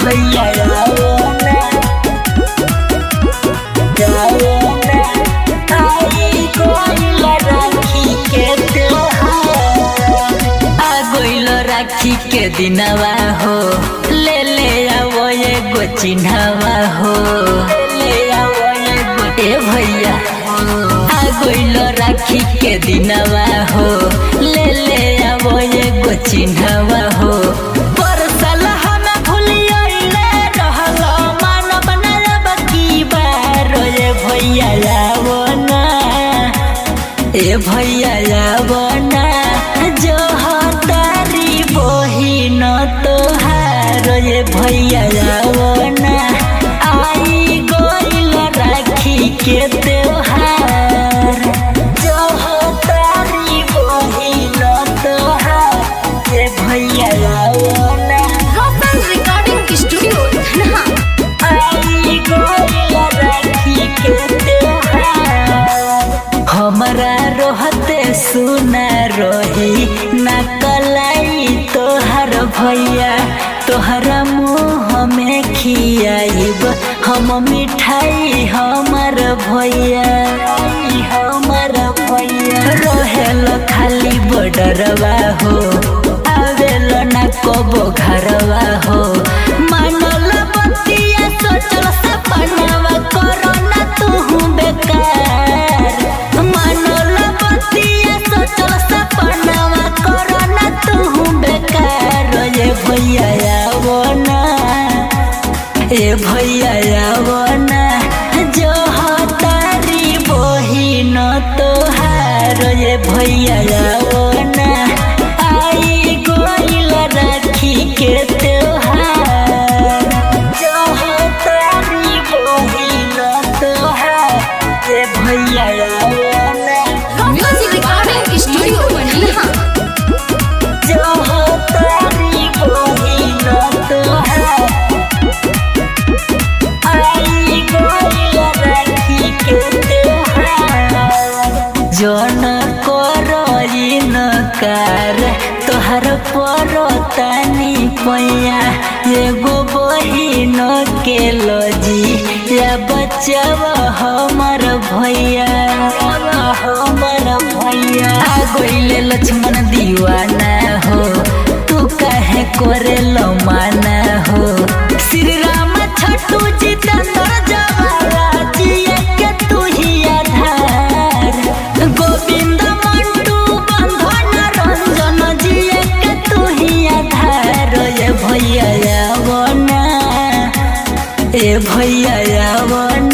भैया आओ ना जाओ ना आई गइल राखी के त्योहार आ गइल राखी के दिनवा हो ले ले आओ एगो चिन्हवा हो ले आओ एगो ए भैया आ गइल राखी के दिनवा हो ले ले आओ एगो चिन्हवा हो परसल हम भूलियले रहल मानव नरब की बार ए भैया आओ ना ए भैया आओ ना जो तारी बहिन तोहार ए भैया आओ ना आई गइल राखी के त्योहार जो तारी बहिन तोहार ए भैया आओ ना Rosan Recording Studio, Dhanha. आई गइल राखी के त्योहार हमरा रहते सुना रही ना कलाई तोहर भैया तोहरा मुँह में खियाइब हम मिठाई हमर भैया हमर भैया रहेल खाली बॉर्डरवा हो आवेल ना कबो घरवा हो मानल बतिया सोचल सपनावा करो ना तू बेकार मानल बतिया सोचल सपनावा करो ना तू बेकार ये भैया आवो ना ए भैया आवो ना जो तारी बहिन तोहार ये भैया आवो ना आई गइल राखी के त्योहार जो तारी बहिन तोहार ये भैया आवो ना Music Recording Studio, Dhanha. जो तारी बहिन तोहार आई गइल राखी के त्योहार जन करइन कार तोहर पर तानी पैया एगो बहिन के लजी या बचब हमर भैया हमर भैया आ गइले लक्ष्मण दीवाना हो तू काहे करे माना हो श्री राम छठू जितेंद्र जवाला जिया के तू ही आधार गोविंद मंटू बंधन रंजन जिया के तू ही आधार ये भैया आवो ना ए भैया आवो